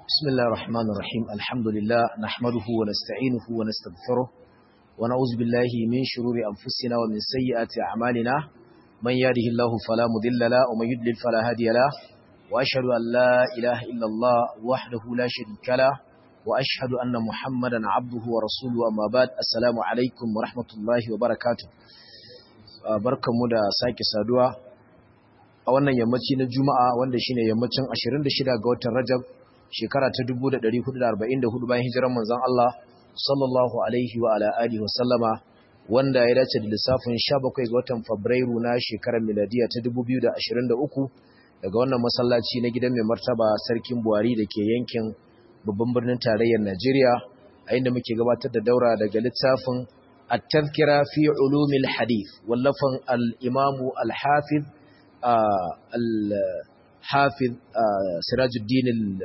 بسم الله الرحمن الرحيم الحمد لله نحمده ونستعينه ونستغفره ونعوذ بالله من شرور أنفسنا ومن سيئات أعمالنا من يهده الله فلا مضل له ومن يضلل فلا هادي له وأشهد أن لا إله إلا الله وحده لا شريك له وأشهد أن محمدا عبده ورسوله أما بعد السلام عليكم ورحمة الله وبركاته barkanmu da sake saduwa a wannan yammaci na juma'a wanda shine yammacin 26 ga watan rajab shekara ta 1444 bayan hijirar manzon Allah sallallahu alaihi wa ala alihi wasallama wanda ya dace da lissafin 17 ga watan Fabrairu na shekarar miladiya ta 2023 daga wannan masallaci na gidan mai martaba sarkin Buhari da ke yankin babban birnin tarayyar Najeriya a inda muke gabatar da daura daga littafin التذكرة في علوم الحديث واللفن الإمام الحافظ آه الحافظ آه سراج الدين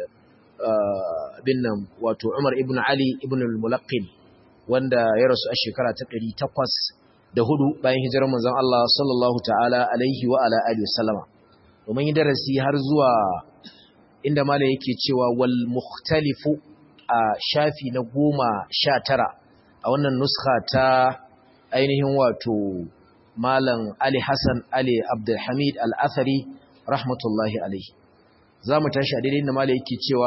بن واتو عمر ابن علي ابن الملقن wanda ya rasu a shekara ta ɗari takwas da hudu bayan hijirar manzon Allah sallallahu ta'ala alaihi wa ala alihi wasallama domin yi darasi har zuwa inda malam yake cewa wal mukhtalifu a shafi na goma sha tara a wannan nuskha ta ainihin wato malam Ali Hassan Ali Abdulhamid Al-Athari rahmatullahi alaihi zamu tashi a daidai inda malam yake cewa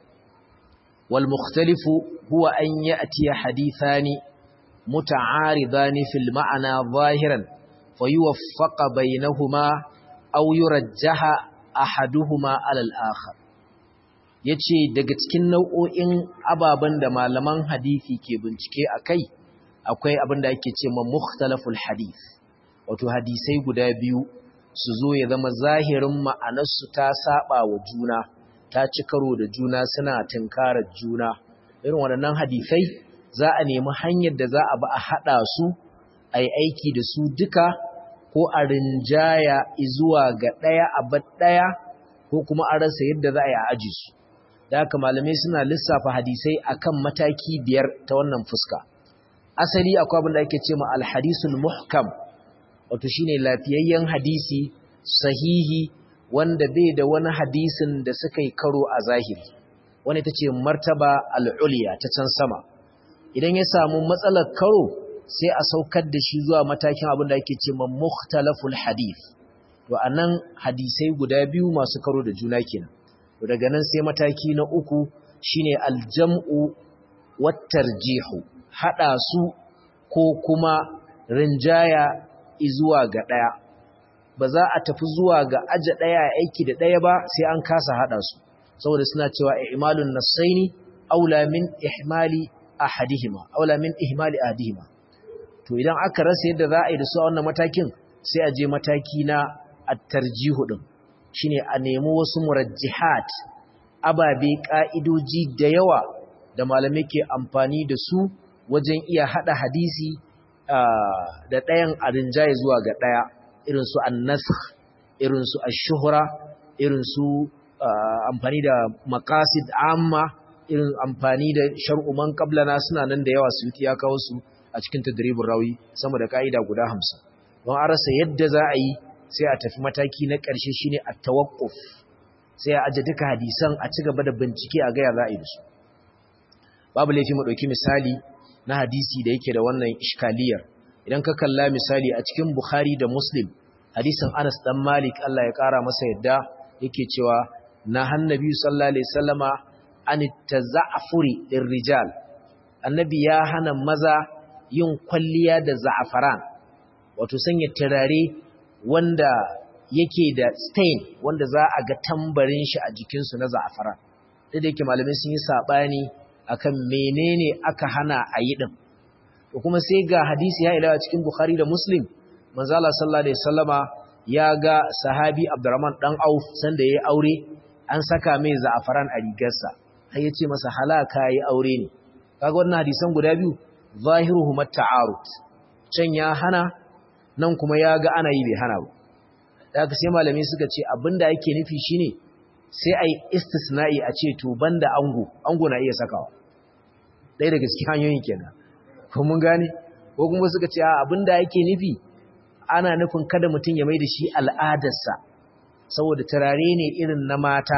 wal mukhtalifu huwa an ya'ti hadithani muta'aridani fil ma'ana zahiran fayuwaffaqa bainahuma aw yurajjaha ahaduhuma ala al-akhar yace daga cikin nau'o'in ababen da malaman hadisi ke bincike akai akwai abin da ake cewa mukhtalaful hadith wato hadisai guda biyu su zo ya zama zahirin ma'anarsu ta saba wa juna ta ci karo da juna suna tunkarar juna irin waɗannan hadisai za a nemi hanyar da za a ba a haɗa su a yi aiki da su duka ko a rinjaya zuwa ga ɗaya a bar ɗaya ko kuma a rasa yadda za a yi a aji su da haka malamai suna lissafa hadisai akan mataki biyar ta wannan fuska asali akwai abin da ake ce ma alhadisul muhkam wato shine lafiyayyen hadisi sahihi wanda bai da wani hadisin da suka yi karo a zahiri wani ta ce martaba al'uliya ta can sama idan ya samu matsalar karo sai a saukar da shi zuwa matakin abin da ake ce ma mukhtalaful hadith to anan hadisai guda biyu masu karo da juna kenan to daga nan sai mataki na uku shine aljam'u wattarjihu hada su ko kuma rinjaya zuwa ga daya ba za a tafi zuwa ga aje daya aiki da daya ba sai an kasa hada su saboda suna cewa ihmalun nasaini aula min ihmali ahadihima aula min ihmali ahadihima to idan aka rasa yadda za a yi da su a wannan matakin sai a je mataki na at-tarjihu din shine a nemi wasu murajjihat ababe ka'idoji da yawa da malamai ke amfani da su wajen iya hada hadisi da ɗayan arinjaye zuwa ga ɗaya irin su annasakh irin su ash-shuhra irin su amfani da maqasid amma irin amfani da shar'u man qablana suna nan da yawa su ya kawo su a cikin tadribur rawi sama da ka'ida guda 50 don a rasa yadda za a yi sai a tafi mataki na ƙarshe shine at-tawaqquf sai a aje duka hadisan a ci gaba da bincike a gaya za a yi su babu laifi mu ɗauki misali na hadisi da yake da wannan iskaliyar idan ka kalla misali a cikin Bukhari da Muslim hadisin Anas dan Malik Allah ya ƙara masa yadda yake cewa na hannabi sallallahu alaihi wasallama an taza'furi lirrijal annabi ya hana maza yin kwalliya da za'afaran wato sanya turare wanda yake da stain wanda za a ga tambarin shi a jikinsu na za'afara da yake malamai sun yi saɓani akan menene aka hana a yi ɗin to kuma sai ga hadisi ya ilawa cikin bukhari da muslim manzala sallallahu alaihi wasallama ya ga sahabi abdurrahman dan auf sanda yayi aure an saka mai za'afaran a rigarsa sai ya ce masa halaka yayi aure ne kaga wannan hadisan guda biyu zahiruhum at-ta'arud can ya hana nan kuma ya ga ana yi bai hana ba da aka sai malamai suka ce abinda yake nufi shine sai ai istisna'i a ce to banda ango ango na iya sakawa ɗaya daga cikin hanyoyin kenan ko mun gane ko kuma suka ce abinda yake nufi ana nufin kada mutum ya mai da shi al'adarsa saboda turare ne irin na mata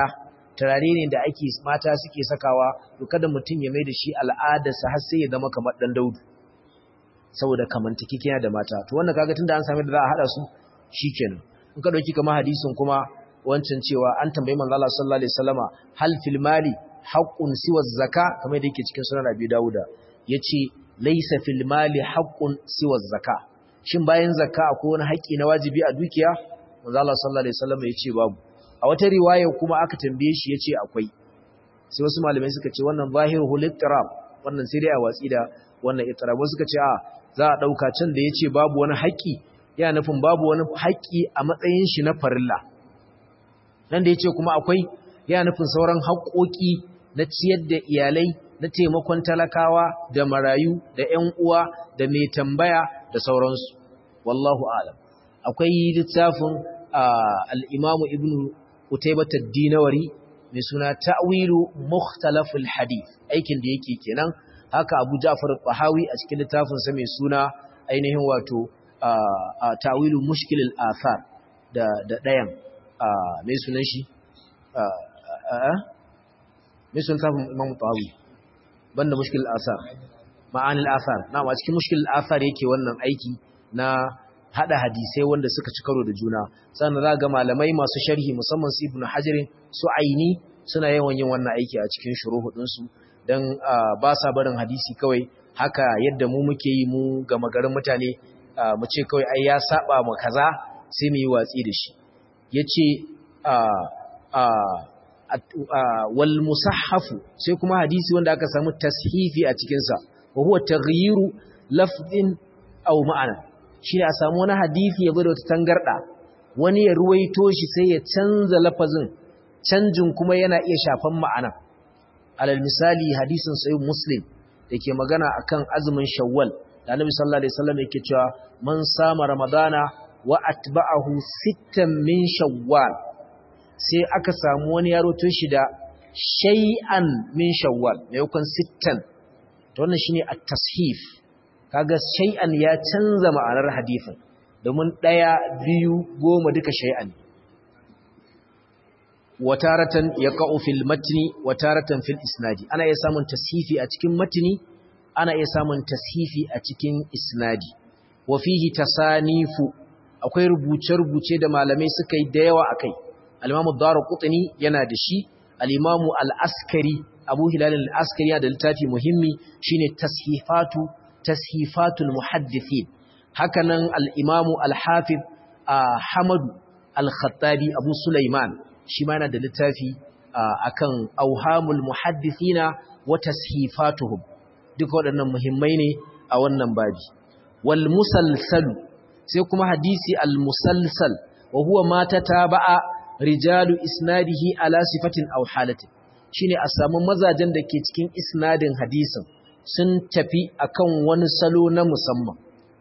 turare ne da ake mata suke sakawa to kada mutum ya mai da shi al'adarsa har sai ya zama kamar dan daudu saboda kamantakekeniya da mata to wannan kaga tunda an sami da za a hada su shikenan in ka dauki kamar hadisin kuma wancan cewa an tambayi manzo Allah sallallahu alaihi wasallama hal fil mali haqqun siwa zakka kamar yadda yake cikin sunan Abi Dawuda yace laysa fil mali haqqun siwa zakka shin bayan zakka akwai wani haƙi na wajibi a dukiya manzo Allah sallallahu alaihi wasallama yace babu a wata riwaya kuma aka tambaye shi yace akwai sai wasu malamai suka ce wannan zahirul ittirab wannan sai dai a watsi da wannan ittirab wasu suka ce a za a dauka can da yace babu wani haƙi yana nufin babu wani haƙi a matsayin shi na farilla nan da yace kuma akwai yana nufin sauran haƙoƙi na ciyar da iyalai na taimakon talakawa da marayu da ƴan uwa da mai tambaya da sauransu wallahu a'lam akwai littafin al-imamu ibnu Utaibat ad-Dinawari mai suna Ta'wilu Mukhtalaful Hadith aikin da yake kenan haka Abu Ja'far al-Tahawi a cikin littafin sa mai suna ainihin wato Ta'wilu Mushkil al-Athar da da dayan mai sunan shi mai sunan tafin Imam Tahawi banda Mushkil al-Athar ma'anil athar na a cikin Mushkil al-Athar yake wannan aiki na hada hadisai wanda suka ci karo da juna sannan za ga malamai masu sharhi musamman su ibnu hajarin su aini suna yawan yin wannan aiki a cikin shuruhudin su dan ba sa barin hadisi kawai haka yadda mu muke yi mu ga magarin mutane mu ce kawai ai ya saba mu kaza sai mu yi watsi da shi yace wal musahhafu sai kuma hadisi wanda aka samu tashifi a cikin sa wa huwa taghyiru lafdin aw ma'ana shi ne a samu wani hadithi ya da wata tangarɗa wani ya ruwaito shi sai ya canza lafazin canjin kuma yana iya shafan ma'ana alal misali hadisin sai muslim da ke magana akan azumin shawwal da annabi sallallahu alaihi wasallam yake cewa man sama ramadana wa atba'ahu sittan min shawwal sai aka samu wani ya ruwaito shi da shay'an min shawwal maimakon sittan to wannan shine at-tashif kaga shay'an ya canza ma'anar hadisin domin daya biyu goma duka shay'an wataratan yaqa'u fil matni wataratan fil isnadi ana iya samun tashifi a cikin matni ana iya samun tashifi a cikin isnadi wa fihi tasanifu akwai rubuce-rubuce da malamai suka yi da yawa akai al-Imam ad-Darqutni yana da shi al-Imam al-Askari Abu Hilal al-Askari yana da littafi muhimmi shine tashifatu tashifatul muhaddithin hakanan al-imamu al-hafiz Hamadu al-Khattabi Abu Sulaiman shi ma yana da littafi akan auhamul muhaddithina wa tashifatuhum duka waɗannan muhimmai ne a wannan babi wal musalsal sai kuma hadisi al musalsal wa huwa ma tataba'a rijalu isnadihi ala sifatin aw halatin shine a samu mazajen da ke cikin isnadin hadisin sun tafi akan wani salo na musamman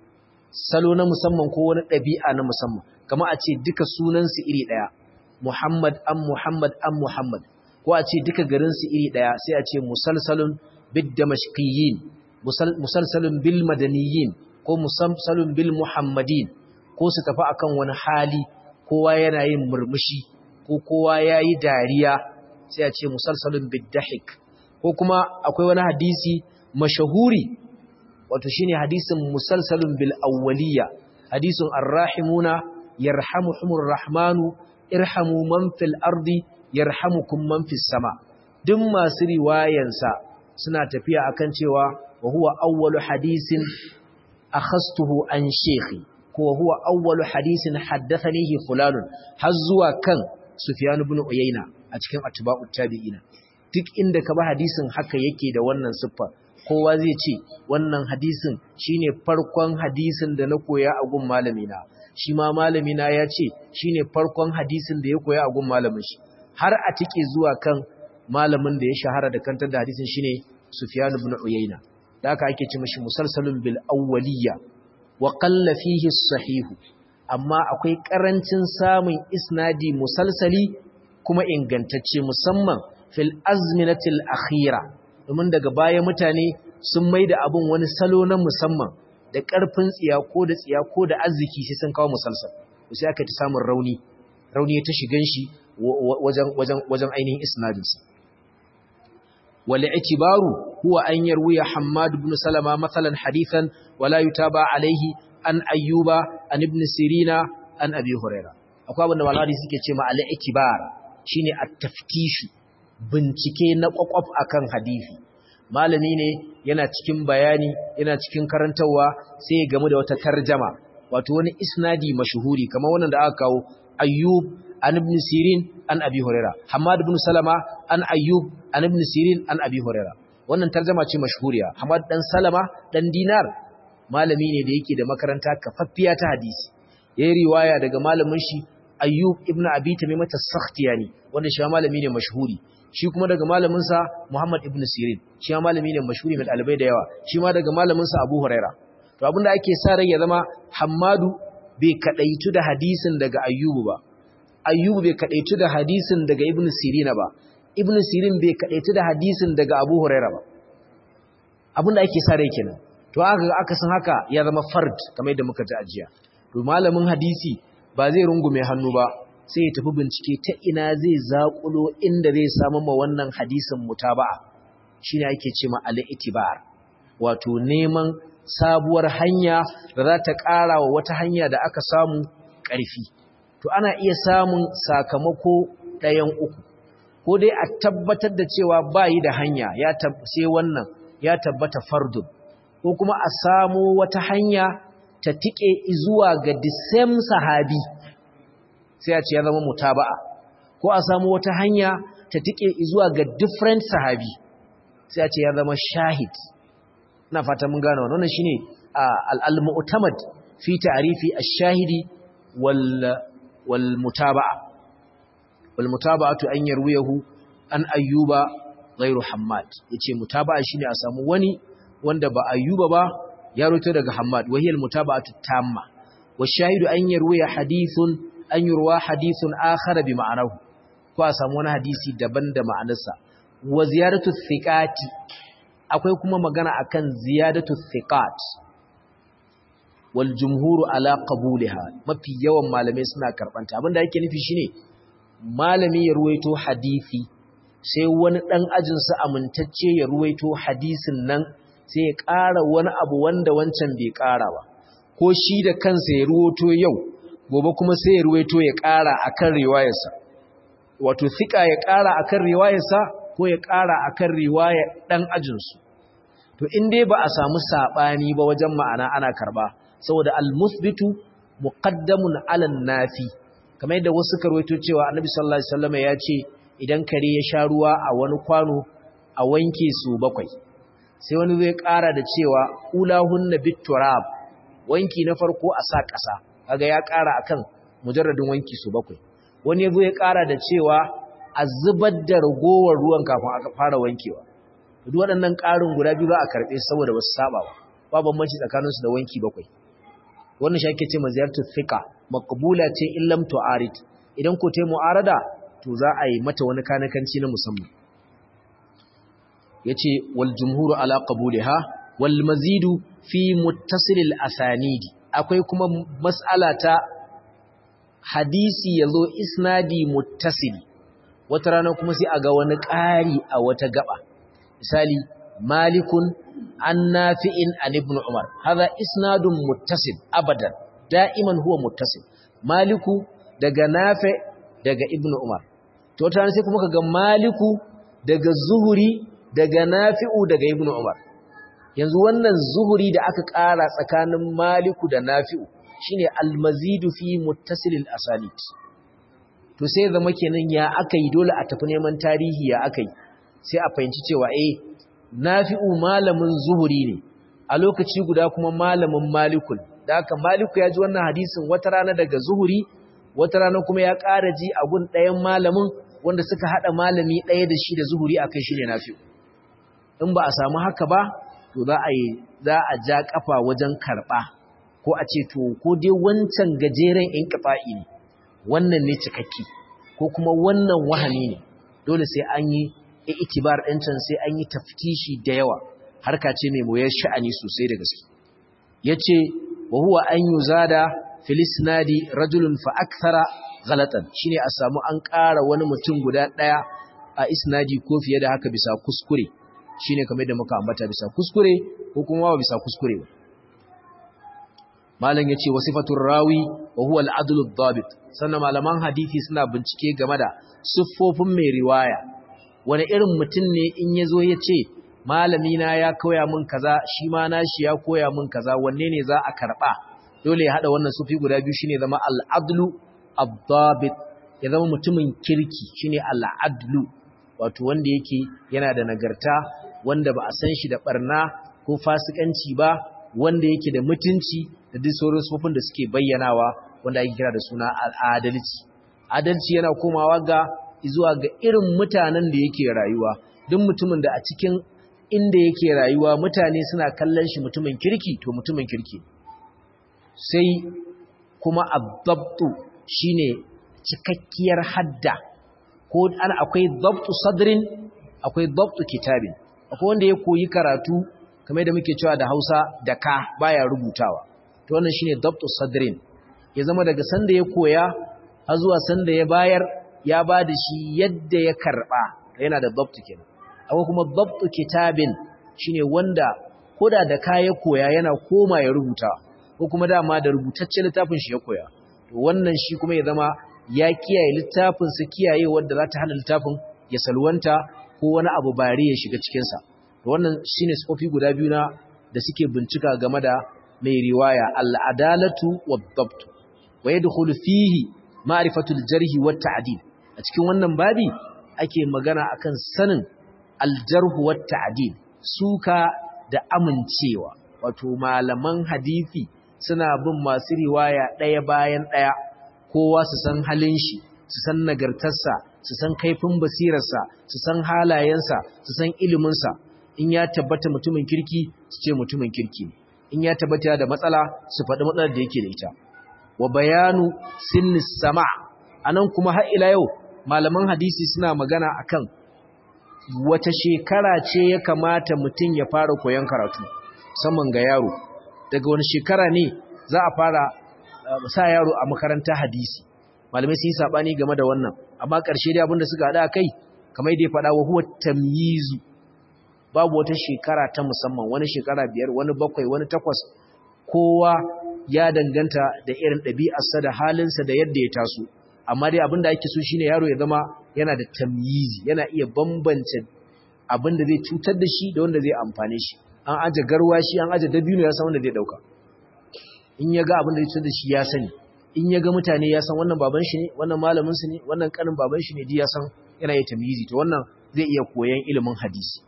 salo na musamman ko wani ɗabi'a na musamman kama a ce duka sunansu iri ɗaya Muhammad an Muhammad an Muhammad ko a ce duka garinsu iri ɗaya sai a ce musalsalun bid damashqiyin musalsalun bil madaniyin ko musalsalun bil muhammadin ko su tafi akan wani hali kowa yana yin murmushi ko kowa yayi dariya sai a ce musalsalun bid dahik ko kuma akwai wani hadisi mashahuri wato shine hadisin musalsalun bil awwaliya hadisin arrahimuna yarhamuhumur rahmanu irhamu man fil ardi yarhamukum man fis sama duk masu riwayansa suna tafiya akan cewa wa huwa awwalu hadisin akhastuhu an shekhi ko huwa awwalu hadisin haddathanihi fulanun har zuwa kan Sufyan ibn Uyayna a cikin atba'ut tabi'ina duk inda ka ba hadisin haka yake da wannan siffa kowa zai ce wannan hadisin shine farkon hadisin da na koya a gun malamina shi ma malamina ya ce shine farkon hadisin da ya koya a gun malamin shi har a tike zuwa kan malamin da ya shahara da kantar da hadisin shine Sufyan ibn Uyayna da aka ake ce mishi musalsalun bil awwaliyya wa qalla fihi sahihu amma akwai karancin samun isnadi musalsali kuma ingantacce musamman fil azminatil akhira domin daga baya mutane sun maida abun wani salo na musamman da karfin tsiya ko da tsiya ko da arziki sai sun kawo musalsal sai aka ta samun rauni rauni ta shigan shi wajen ainihin isnadinsa wal i'tibaru huwa an yarwiya Hammad ibn Salama mathalan hadithan wala yutaba alaihi an ayyuba an ibn Sirina an Abi Huraira akwai abinda malami suke ce ma al i'tibar shine at-taftishu bincike na kwakwaf akan hadisi malami ne yana cikin bayani yana cikin karantawa sai ya gamu da wata tarjama wato wani isnadi mashuhuri kamar wannan da aka kawo ayyub an ibn sirin an abi huraira hamad ibn salama an ayyub an ibn sirin an abi huraira wannan tarjama ce mashhuriya hamad dan salama dan dinar malami ne da yake da makaranta kafaffiya ta hadisi yayi riwaya daga malamin shi ayyub ibn abi tamimah as-sakhtiyani wanda shi malami ne mashhuri shi kuma daga malaminsa Muhammad ibn Sirin shi ma malami ne mashhuri mai dalibai da yawa shi ma daga malaminsa Abu Huraira to abinda ake sa rai ya zama Hammadu bai kadaitu da hadisin daga Ayyubu ba Ayyubu bai kadaitu da hadisin daga Ibn Sirin ba Ibn Sirin bai kadaitu da hadisin daga Abu Huraira ba abinda ake sa rai kenan to aka aka san haka ya zama fard kamar yadda muka ji ajiya to malamin hadisi ba zai rungume hannu ba sai ya tafi bincike ta ina zai zaƙulo inda zai samu ma wannan hadisin mutaba'a shine ake ce ma al-itibar wato neman sabuwar hanya da za ta ƙara wa wata hanya da aka samu ƙarfi to ana iya samun sakamako ɗayan uku ko dai a tabbatar da cewa bayi da hanya ya sai wannan ya tabbata fardun ko kuma a samu wata hanya ta tike zuwa ga the same sahabi sai a ce ya zama mutaba'a ko a samu wata hanya ta tike zuwa ga different sahabi sai a ce ya zama shahid ina fata mun gane wannan wannan shine al-mu'tamad fi ta'rifi ash-shahidi wal wal mutaba'a wal mutaba'atu an yarwiyahu an ayyuba ghairu hammad yace mutaba'a shine a samu wani wanda ba ayyuba ba ya roto daga hammad wahiyal mutaba'atu tamma washahidu an yarwiya hadithun an yurwa hadithun akhar bi ma'anahu ko a samu wani hadisi daban da ma'anarsa wa ziyaratu thiqati akwai kuma magana akan ziyadatu thiqat wal jumhuru ala qabulha mafi yawan malamai suna karbanta abinda yake nufi shine malami ya ruwaito hadisi sai wani dan ajin sa amintacce ya ruwaito hadisin nan sai ya ƙara wani abu wanda wancan bai ƙara ba ko shi da kansa ya ruwaito yau gobe kuma sai ya ruwaito ya ƙara akan riwayarsa wato thika ya ƙara akan riwayarsa ko ya ƙara akan riwayar dan ajinsu to in dai ba a samu sabani ba wajen ma'ana ana karba saboda al-musbitu muqaddamun 'ala nafi kamar yadda wasu karwaito cewa annabi sallallahu alaihi wasallam ya ce idan kare ya sha ruwa a wani kwano a wanke su bakwai sai wani zai ƙara da cewa ulahunna biturab wanki na farko a sa ƙasa kaga ya ƙara akan mujarradin wanki su bakwai wani yazo ya ƙara da cewa a zubar da ragowar ruwan kafin aka fara wankewa duk waɗannan ƙarin guda biyu za a karɓe saboda ba su saba ba ba bambanci tsakaninsu da wanki bakwai wannan shi ake ce maziyartu thika maqbula ce in lam tu'arid idan ko tai mu'arada to za a yi mata wani kanakanci na musamman yace wal jumhuru ala qabulha wal mazidu fi muttasil al asanid akwai kuma mas'ala ta hadisi yazo isnadi muttasil wata rana kuma sai a ga wani ƙari a wata gaba misali malikun an nafi'in an ibn umar haza isnadun muttasil abadan da'iman huwa muttasil maliku daga nafi daga ibn umar to ta sai kuma kaga maliku daga zuhuri daga nafi'u daga ibn umar yanzu wannan zuhuri da aka ƙara tsakanin maliku da nafi'u shine almazidu fi muttasilil asanid to sai zama kenan ya akai dole a tafi neman tarihi ya akai sai a fahimci cewa eh nafi'u malamin zuhuri ne a lokaci guda kuma malamin malikul da haka maliku ya ji wannan hadisin wata rana daga zuhuri wata rana kuma ya ƙara ji a gun ɗayan malamin wanda suka haɗa malami ɗaya da shi da zuhuri a kai shi ne nafi'u in ba a samu haka ba to za a yi za a ja ƙafa wajen karɓa ko a ce to ko dai wancan gajeren in ƙafa'i ne wannan ne cikakke ko kuma wannan wahani ne dole sai an yi itibar ɗincan sai an yi tafkishi da yawa harka ce mai moyar sha'ani sosai da gaske ya ce wa huwa an yi zada filisnadi rajulun fa'aktara ghalatan shine a samu an ƙara wani mutum guda ɗaya a isnadi ko fiye da haka bisa kuskure shine kamar da muka ambata bisa kuskure ko kuma ba bisa kuskure ba malam yace wasifatur rawi wa huwa al-adlu ad-dabit sannan malaman hadisi suna bincike game da siffofin mai riwaya wani irin mutum ne in yazo yace malami na ya koya min kaza shi ma nashi ya koya min kaza wanne ne za a karba dole ya hada wannan sufi guda biyu shine zama al-adlu ad-dabit ya zama mutumin kirki shine al-adlu wato wanda yake yana da nagarta wanda ba a san shi da barna ko fasikanci ba wanda yake da mutunci da duk sauran sufofin da suke bayyanawa wanda ake kira da suna adalci adalci yana komawa ga zuwa ga irin mutanen da yake rayuwa duk mutumin da a cikin inda yake rayuwa mutane suna kallon shi mutumin kirki to mutumin kirki sai kuma adabtu shine cikakkiyar hadda ko ana akwai dabtu sadrin akwai dabtu kitabin akwai wanda ya koyi karatu kamar da muke cewa da Hausa da ka baya rubutawa to wannan shine dabtu sadrin ya zama daga sanda ya koya har zuwa sanda ya bayar ya ba da shi yadda ya karba yana da dabtu kenan akwai kuma dabtu kitabin shine wanda koda da ka ya koya yana koma ya rubuta ko kuma dama da rubutaccen littafin shi ya koya to wannan shi kuma ya zama ya kiyaye littafin sa kiyaye wanda za ta hana littafin ya salwanta ko wani abu bari ya shiga cikin sa to wannan shine sifofi guda biyu na da suke bincika game da mai riwaya al-adalatu wad-dabt wa yadkhulu fihi ma'rifatu al-jarh wa tadil a cikin wannan babi ake magana akan sanin al-jarh wa tadil suka da amincewa wato malaman hadisi suna bin masu riwaya ɗaya bayan ɗaya kowa su san halin shi su san nagartarsa su san kaifin basirarsa su san halayensa su san iliminsa in ya tabbata mutumin kirki su ce mutumin kirki in ya tabbata da matsala su faɗi matsalar da yake da ita wa bayanu sinnis sama anan kuma har ila yau malaman hadisi suna magana akan wata shekara ce ya kamata mutum ya fara koyon karatu musamman ga yaro daga wani shekara ne za a fara sa yaro a makaranta hadisi malamai sun yi sabani game da wannan amma ƙarshe dai abinda suka haɗa kai kamar da ya faɗa wa huwa tamyizu babu wata shekara ta musamman wani shekara biyar wani bakwai wani takwas kowa ya danganta da irin ɗabi'arsa da halinsa da yadda ya taso amma dai abinda ake so shine yaro ya zama yana da tamyizi yana iya bambance abinda zai cutar da shi da wanda zai amfane shi an aje garwashi an aje dabino ya san wanda zai dauka in ya ga abin da zai da shi ya sani in ya ga mutane ya san wannan baban shi ne wannan malamin su ne wannan kanin baban shi ne ji ya san yana yi tamyizi to wannan zai iya koyan ilimin hadisi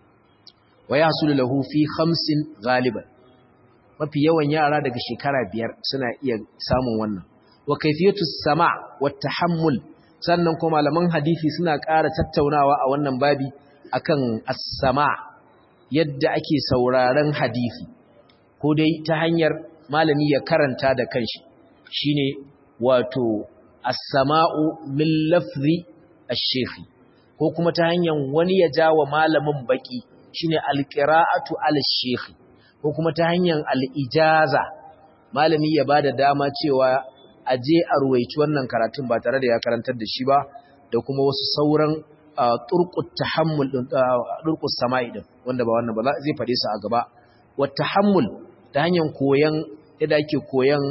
wa yahsulu lahu fi khamsin ghaliban mafi yawan yara daga shekara biyar suna iya samun wannan wa kayfiyatu sama wa tahammul sannan kuma malaman hadisi suna ƙara tattaunawa a wannan babi akan as-sama' yadda ake sauraron hadisi ko dai ta hanyar malami ya karanta da kanshi shine wato as-sama'u min lafzi ash-shaykh ko kuma ta hanyar wani ya jawa malamin baki shine al-qira'atu al-shaykh ko kuma ta hanyar al-ijaza malami ya bada dama cewa aje a ruwaici wannan karatun ba tare da ya karantar da shi ba da kuma wasu sauran turqut tahammul din turqus sama'i din wanda ba wannan ba zai fade su a gaba wa tahammul ta hanyar koyan yadda ake koyan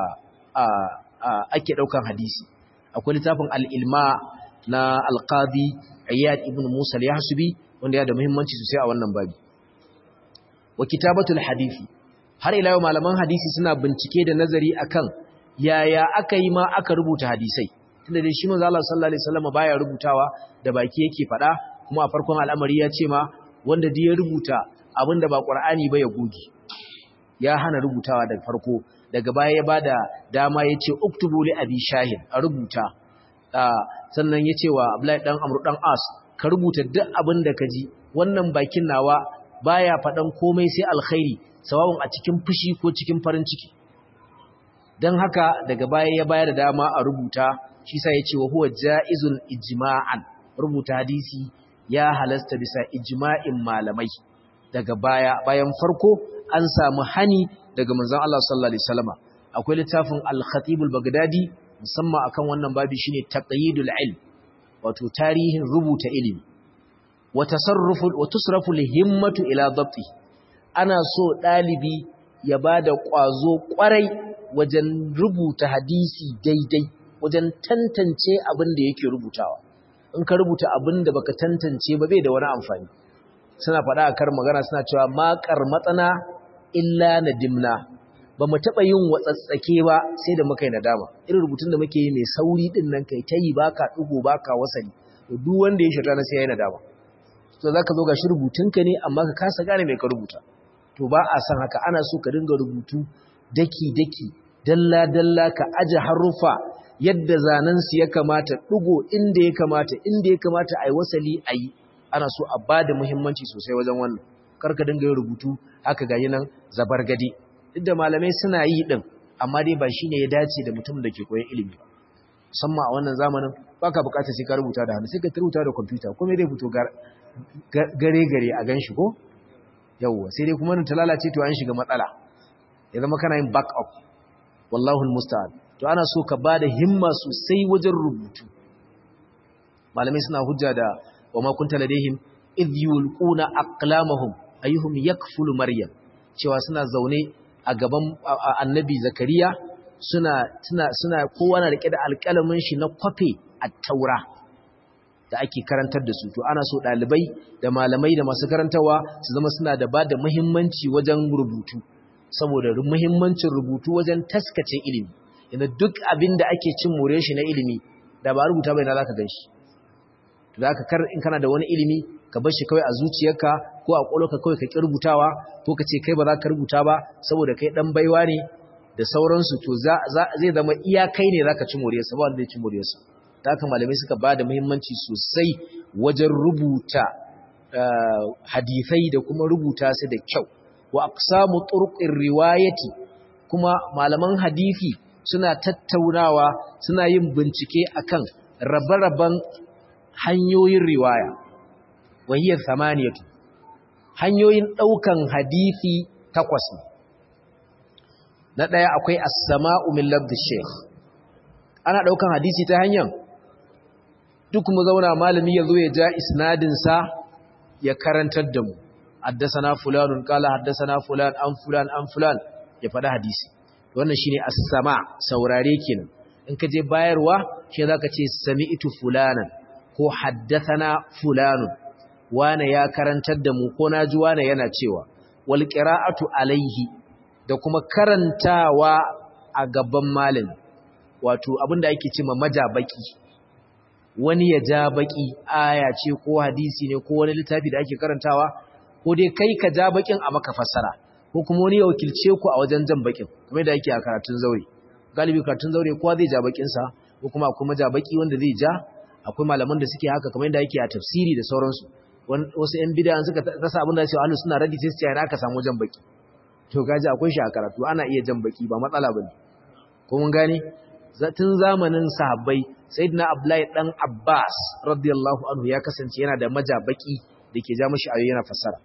ake daukan hadisi akwai littafin al-ilma na al-qadi Iyad ibn Musa al-Yahsubi wanda ya da muhimmanci sosai a wannan babi wa kitabatul hadisi har ila yau malaman hadisi suna bincike da nazari akan yaya aka yi ma aka rubuta hadisai tunda dai shi manzo Allah sallallahu alaihi wasallam baya rubutawa da baki yake fada kuma a farkon al'amari ya ce ma wanda duk ya rubuta abinda ba Qur'ani ba ya goge ya hana rubutawa daga farko daga baya ya bada dama yace uktubu li abi shahid a rubuta sannan yace wa Abdullahi dan Amr dan As ka rubuta duk abinda ka ji wannan bakin nawa baya fadan komai sai alkhairi sawabin a cikin fushi ko cikin farin ciki dan haka daga baya ya bayar da dama a rubuta shi sa ya ce wa huwa ja'izun ijma'an rubuta hadisi ya halasta bisa ijma'in malamai daga baya bayan farko an samu hani daga manzon Allah sallallahu alaihi wasallam akwai littafin al-Khatib al-Baghdadi musamman akan wannan babi shine taqyidul ilm wato tarihin rubuta ilimi wa tasarrufu wa tusrafu himmatu ila dabti ana so dalibi ya bada kwazo kwarai wajen rubuta hadisi daidai wajen tantance abin da yake rubutawa in ka rubuta abin da baka tantance ba bai da wani amfani suna faɗa a kar magana suna cewa maƙar matsana illa nadimna ba mu taɓa yin watsatsake ba sai da muka yi nadama irin rubutun da muke yi mai sauri ɗin nan kai ta yi baka ɗigo baka wasani to duk wanda ya shata na sai ya yi nadama to za ka zo ga shi rubutunka ne amma ka kasa gane mai ka rubuta to ba a san haka ana so ka dinga rubutu daki-daki dalla-dalla ka aje haruffa yadda zanensu ya kamata ɗigo inda ya kamata inda ya kamata a yi wasali a yi ana so a ba da muhimmanci sosai wajen wannan karka dinga yin rubutu haka ga nan zabar gadi duk da malamai suna yi ɗin amma dai ba shi ne ya dace da mutum da ke koyon ilimi ba musamman a wannan zamanin ba ka bukatar sai ka rubuta da hannu sai ka rubuta da kwamfuta kuma zai fito gare-gare a gan shi ko yawwa sai dai kuma ta lalace to an shiga matsala ya zama kana yin back up wallahu musta'an to ana so ka bada himma sosai wajen rubutu malamai suna hujja da wa ma kunta ladaihim idh yulquna aqlamahum ayyuhum yakfulu maryam cewa suna zaune a gaban annabi zakariya suna suna suna kowa na rike da alƙalamin shi na kwafe at-taura da ake karantar da su to ana so dalibai da malamai da masu karantawa su zama suna da bada muhimmanci wajen rubutu saboda muhimmancin rubutu wajen taskace ilimi yana duk abin da ake cin more shi na ilimi da ba rubuta bai na za ka gan shi to da kar in kana da wani ilimi ka bar shi kawai a zuciyarka ko a ƙwaƙwalwarka kawai ka ƙi rubutawa ko ka ce kai ba za ka rubuta ba saboda kai ɗan baiwa ne da sauransu to zai zama iya kai ne za ka ci moriyarsa ba wanda zai ci moriyarsa ta haka malamai suka ba da muhimmanci sosai wajen rubuta hadisai da kuma rubuta su da kyau wa aqsamu turqir riwayati kuma malaman hadisi suna tattaunawa suna yin bincike akan rabe-raben hanyoyin riwaya wahiyar samaniyatu hanyoyin daukan hadisi takwas ne na daya akwai as-sama'u min labd shaykh ana daukan hadisi ta hanyar duk mu zauna malami yazo ya ja isnadin sa ya karantar da mu haddasana fulanun kala haddasana fulan an fulan an fulan ya faɗi hadisi wannan shine as-sama saurare kenan in ka je bayarwa shi zaka ce sami'tu fulanan ko haddathana fulanun wane ya karantar da mu ko naji wane yana cewa wal qira'atu alaihi da kuma karantawa a gaban malami wato abinda ake cewa majabaki wani ya ja baki aya ce ko hadisi ne ko wani littafi da ake karantawa ko dai kai ka ja bakin a maka fassara ko kuma wani ya wakilce ku a wajen jan bakin kamar da yake a karatun zaure galibi karatun zaure kowa zai ja bakin sa ko kuma akwai maja baki wanda zai ja akwai malaman da suke haka kamar da yake a tafsiri da sauransu wasu yan bid'a suka rasa abin da su ahlus suna radi sai su ce aka samu jan baki to gaji akwai shi a karatu ana iya jan baki ba matsala bane ko mun gane tun zamanin sahabbai sayyidina abdullahi dan abbas radiyallahu anhu ya kasance yana da maja baki da ke ja mashi ayoyi yana fassara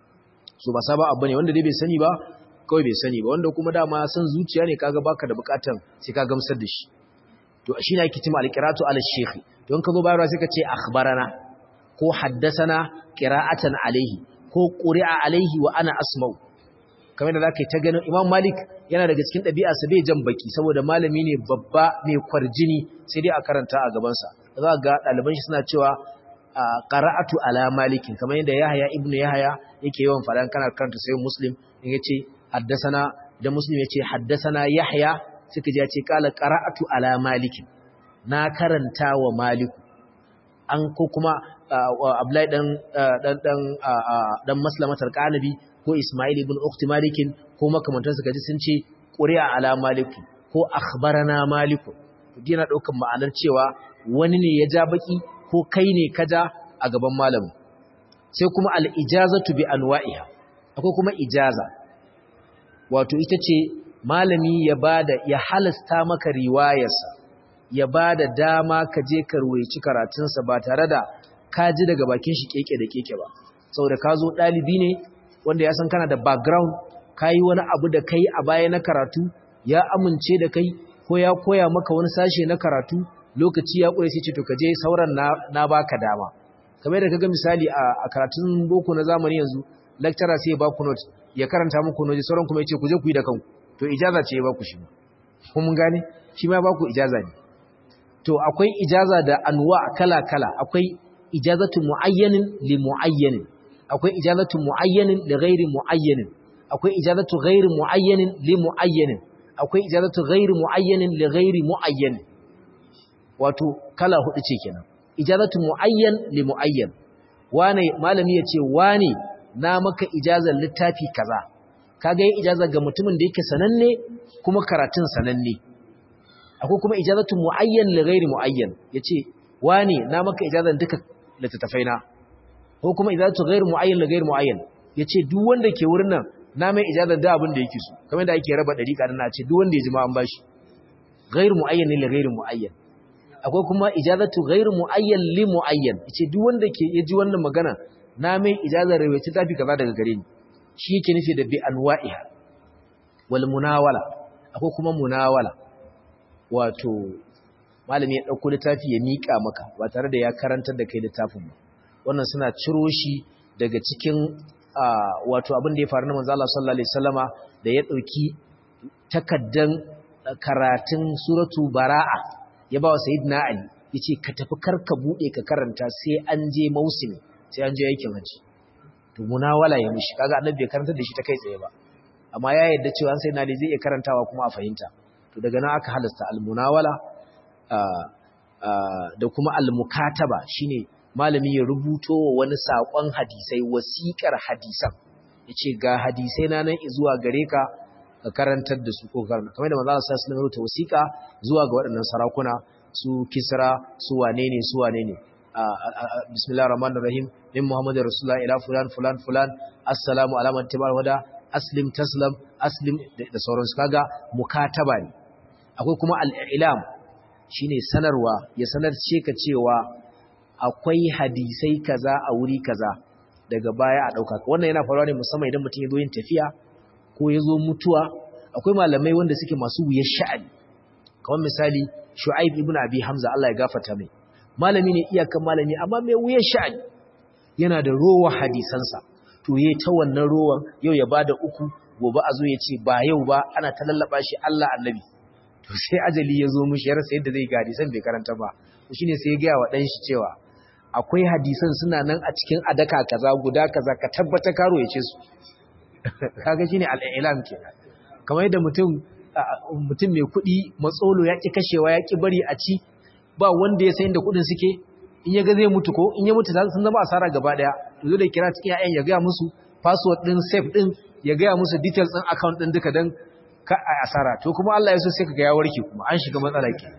so ba saba abu ne wanda dai bai sani ba kawai bai sani ba wanda kuma dama san zuciya ne kaga baka da bukatan sai ka gamsar da shi to shine ake cewa alqiratu ala shaykh don ka zo bayarwa sai ka ce akhbarana ko haddasana qira'atan alaihi ko quri'a alaihi wa ana asma'u kamar da zaka yi ta ganin Imam Malik yana daga cikin ɗabi'a sa bai jan baki saboda malami ne babba mai kwarjini sai dai a karanta a gaban sa za ga ɗaliban shi suna cewa qara'atu ala malikin kamar yadda Yahya ibn Yahya yake yawan faɗan kana karanta sai Muslim in yace haddasana da Muslim yace haddasana Yahya suka ji yace qala qara'atu ala malikin na karanta wa maliku an ko kuma Abdullahi dan dan dan dan Maslamatul Qanabi ko Ismail ibn Ukhti Malikin ko makamantan suka ji sun ce quri'a ala maliku ko akhbarana maliku dina daukan ma'anar cewa wani ne ya ja baki ko kai ne ka ja a gaban malamin sai kuma al-ijazatu bi anwa'iha akwai kuma ijaza wato ita ce malami ya bada ya halasta maka riwayarsa ya bada dama ka je ka ruwaici karatunsa ba tare da ka ji daga bakin shi keke da keke ba saboda ka zo ɗalibi ne wanda ya san kana da background ka yi wani abu da kai a baya na karatu ya amince da kai ko ya koya maka wani sashe na karatu lokaci ya ƙure sai ce to ka je sauran na, na baka dama kamar da kaga misali a, a karatun boko na zamani yanzu lecturer sai ya baku note ya karanta muku note sauran kuma ya ce ku je ku yi da kanku to ijaza ce ya baku shi ko mun gane shi ma baku ijaza ne to akwai ijaza da anwa kala kala akwai ijazatu muayyanin li muayyanin akwai ijazatu muayyanin li ghairi muayyanin akwai ijazatu ghairi muayyanin li muayyanin akwai ijazatu ghairi muayyanin li ghairi muayyanin wato kala hudu ce kenan ijazatu muayyan li muayyan wane malami yace wane na maka ijazar littafi kaza kaga yin ijazar ga mutumin da yake sananne kuma karatun sananne akwai kuma ijazatu muayyan li ghairi muayyan yace wane na maka ijazar duka littattafai na ko kuma ijazatu ghairi muayyan li ghairi muayyan yace duk wanda ke wurin nan na mai ijazar da abin da yake so kamar da ake raba dariƙa na ce duk wanda ya ji ma an bashi ghairi muayyan li ghairi muayyan akwai kuma ijazatu ghairu muayyan li muayyan yace duk wanda ke yaji wannan magana na mai ijazar rawaci tafi kaza daga gare ni shi yake nufi da bi anwa'iha wal munawala akwai kuma munawala wato malami ya dauko littafi ya mika maka ba tare da ya karantar da kai littafin ba wannan suna ciro shi daga cikin wato abin da ya faru na manzo Allah sallallahu alaihi wasallama da ya dauki takaddan karatun suratu bara'a ya ba wa sayidina Ali ya ce ka tafi karka buɗe ka karanta sai an je mausimi sai an je aikin haji to munawala ya mishi kaga annabi bai karanta da shi ta kai tsaye ba amma ya yarda cewa sai na zai iya karantawa kuma a fahimta to daga nan aka halasta almunawala da kuma almukataba shine malami ya rubuto wa wani sakon hadisai wasiƙar hadisan yace ga hadisai na nan zuwa gare ka ka karantar da su ko karanta kamar da manzo Allah sallallahu alaihi wasallam wasiƙa zuwa ga waɗannan sarakuna su Kisra su wane ne su wane ne bismillahir rahmanir rahim min muhammadir rasulullah ila fulan fulan fulan assalamu ala man tabar wada aslim taslam aslim da sauransu kaga mukataba ne akwai kuma al-ilam shine sanarwa ya sanar ce ka cewa akwai hadisai kaza a wuri kaza daga baya a dauka wannan yana faruwa ne musamman idan mutum ya zo yin tafiya ko ya zo mutuwa akwai malamai wanda suke masu wuyar sha'ani kamar misali shu'aib ibn abi hamza Allah ya gafarta mai malami ne iyakan malami amma mai wuyar sha'ani yana da rowa hadisansa to yayi ta wannan rowan yau ya bada uku gobe a zo ya ce ba yau ba ana ta lallaba shi Allah annabi to sai ajali ya zo mishi ya rasa yadda zai ga hadisan bai karanta ba to shine sai ya ga wa dan shi cewa akwai hadisan suna nan a cikin adaka kaza guda kaza ka tabbata karo ya ce su kaga shine al-i'lam kenan kamar yadda mutum mutum mai kuɗi matsolo ya ki kashewa ya ki bari a ci ba wanda ya san da kuɗin suke in ya ga zai mutu ko in ya mutu sun zama asara gaba daya to zai da kira cikin ƴaƴan ya ga musu password din safe din ya ga musu details din account din duka dan ka a asara to kuma Allah ya so sai kaga ya warke kuma an shiga matsala ke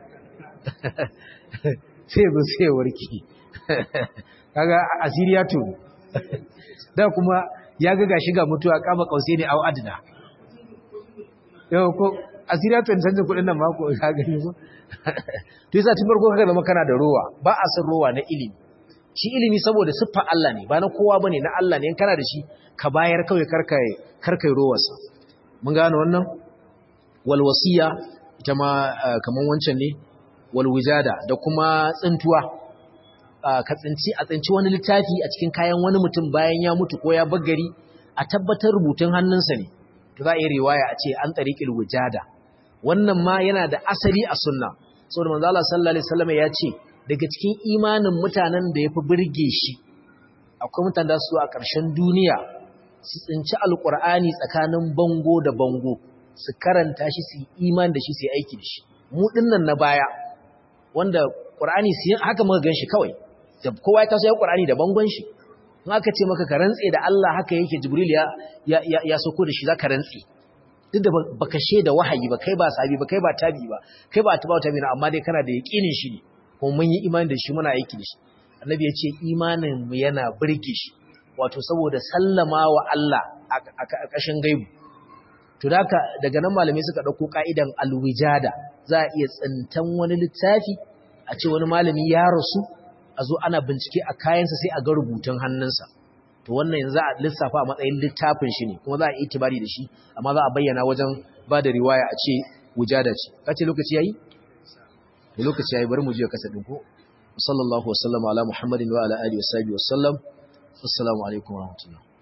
sai go sai ya warke kaga asiriya to da kuma ya ga gashi ga mutuwa kama kausai ne au adna yau ko asiriya to canjin kudin nan mako ka gani ko to yasa tun farko kaga zama kana da rowa ba a san rowa na ilimi shi ilimi saboda siffar Allah ne ba na kowa bane na Allah ne in kana da shi ka bayar kawai karkai karkai rowarsa mun gane wannan wal wasiya ita ma kaman wancan ne wal wijada da kuma tsintuwa ka tsinci a tsinci wani littafi a cikin kayan wani mutum bayan ya mutu ko ya baggari a tabbatar rubutun hannunsa ne to za a yi riwaya a ce an tariqil wujada wannan ma yana da asali a sunna saboda manzo Allah sallallahu alaihi wasallam ya ce daga cikin imanin mutanen da yafi burge shi akwai mutanen da su a ƙarshen duniya su tsinci alqur'ani tsakanin bango da bango su karanta shi su imani da shi su yi aiki da shi mu dinnan na baya wanda qur'ani su haka muka ganshi kawai da kowa ya taso ya qur'ani da bangon shi in aka ce maka ka rantse da Allah haka yake jibril ya ya ya soko da shi zaka rantse duk da baka da wahayi ba kai ba sabi ba kai ba tabi ba kai ba tabawa tabi amma dai kana da yaqinin shi ne kuma mun yi imani da shi muna aiki da shi annabi ya ce imanin mu yana burge shi wato saboda sallama wa Allah a ƙashin gaibu to daka daga nan malamai suka dauko ka'idan alwijada za a iya tsintan wani littafi a ce wani malami ya rasu a zo ana bincike a kayansa sai a ga rubutun hannunsa to wannan yanzu a lissafa a matsayin littafin shi ne kuma za a yi itibari da shi amma za a bayyana wajen ba da riwaya a ce wujada ce kace lokaci yayi lokaci yayi bari mu je kasa din ko sallallahu wasallama ala muhammadin wa ala alihi wa sahbihi wasallam assalamu alaikum wa rahmatullah